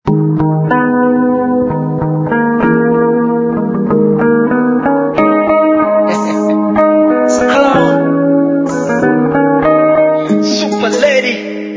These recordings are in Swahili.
Super lady.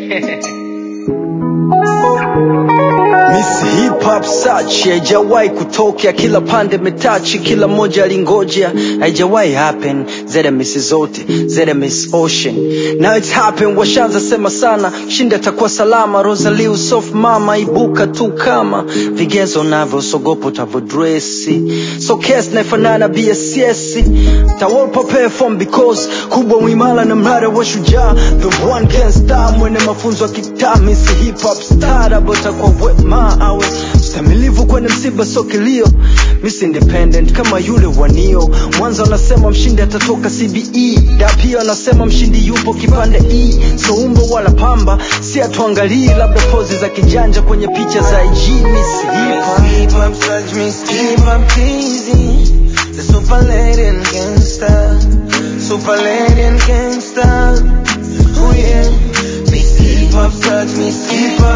Miss Hip Hop Search haijawahi kutokea, kila pande metachi, kila moja alingoja, haijawahi happen. Zeda miss zote, Zeda miss Ocean, now it's happen. Washanza sema sana, shinda atakuwa salama. Rosalie soft mama, ibuka tu kama vigezo navyo, sogopo utavodresi, so case naifanana BSS tawapa perform because kubwa mwimala na mrada wa shujaa, the one can star, mwene mafunzo ya kitaa, Miss Hip Hop star, abota kwa wema awe mstamilivu kwenye msiba so kilio Miss Independent kama yule wanio Mwanza wanasema mshindi atatoka CBE da pia wanasema mshindi yupo kipande E so umbo wala pamba si atuangalii labda pozi za kijanja kwenye picha za IG Miss Hip Hop Hip hop such me hip hop easy. The super lady and gangster. Super lady and gangster. Oh yeah. Miss hip hop such me hip hop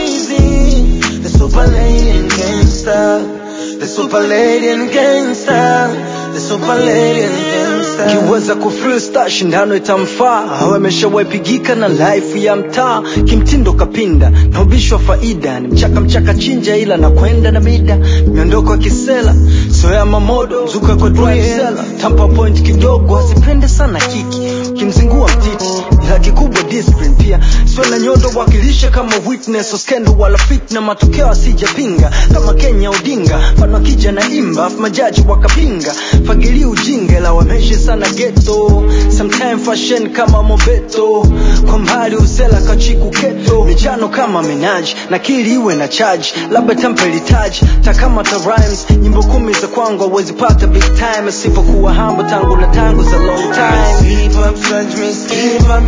easy. The super lady and gangster. The super lady and gangster. The super lady and gangster. kiweza kufreestyle shindano itamfaa awe ameshawepigika na life ya mtaa kimtindo kapinda na ubishi wa faida ni mchaka mchaka chinja ila na kwenda na mida miondoko ya kisela soya mamodo mzuka kwa drivesela tampa point kidogo asipende sana kiki ukimzingua mtiti ila kikubwa discipline pia sio na nyondo wakilisha kama witness o scandal wala fitna matokeo asijapinga kama Kenya Odinga mfano akija na imba afu majaji wakapinga fagili ujinga la wameshi sana ghetto sometime fashion kama mobeto kwa mbali usela kachiku keto michano kama menaji na kili iwe na charge labda tempeli taji takama ta rhymes nyimbo kumi za kwangu hawezi pata big time asipokuwa hambo tangu na tangu za long time Hip hop such me hip hop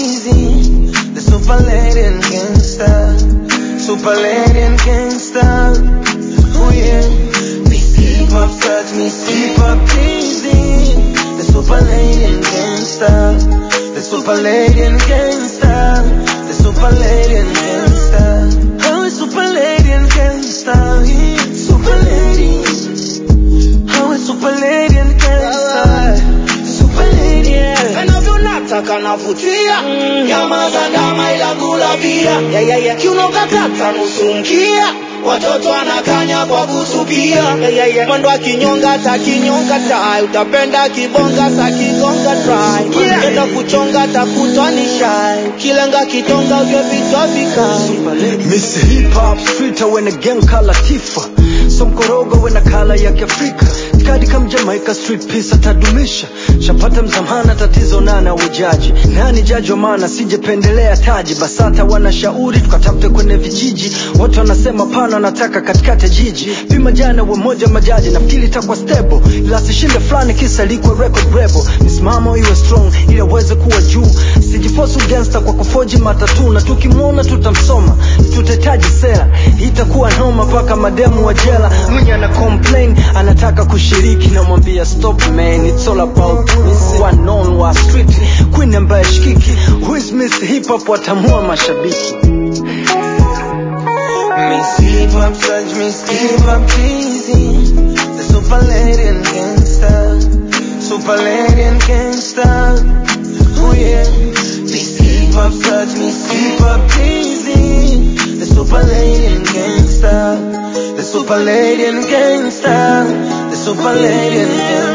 easy. The super lady and gangster. Super lady and gangster. Oh yeah. Miss hip hop such me hip hop easy. The super lady and gangster. The super lady and gangster. The super lady and gangster. Oh, it's super lady and gangster. Super lady. Oh, it's super lady and gangster. Super lady. Yeah. Navyonataka navutia nyama za ndama ila gula bia yeah, yeah, yeah. kiuno katata nusu mkia watoto anakanya kwa kusupia yeah, yeah, yeah. mwendo akinyonga takinyonga tai utapenda kibonga sa kigonga try yeah. enda kuchonga takutwa ni shai kilenga kitonga vyo vitwa vikai Miss Hip Hop Street when a gang kala Tifa So mkorogo when a kala ya kiafrika Kadi kam Jamaica Street Peace atadumisha Shapata mzamana tatizo nana ujaji Nani jaji wa maana sijependelea taji Basata wanashauri tukatafute kwenye vijiji Watu wanasema pana wanataka katikati ya jiji Pima jana we moja majaji nafikiri itakuwa stable Ila sishinde fulani kisa likwe record rebel Misimamo iwe strong ili aweze kuwa juu Sijifosu gangster kwa kufoji matatu Na tukimwona tutamsoma tutahitaji sera itakuwa noma mpaka mademu wa jela mwenye ana complain anataka kushiriki namwambia stop man it's all about miss one known wa street queen ambaye shikiki who is miss hip hop watamua mashabiki Miss hip hop such miss hip hop easy. The super lady and gangster. Super lady and gangster. Oh yeah. Miss hip hop such miss hip hop easy. The super lady and gangster. The super lady and gangster. The super lady and gangster.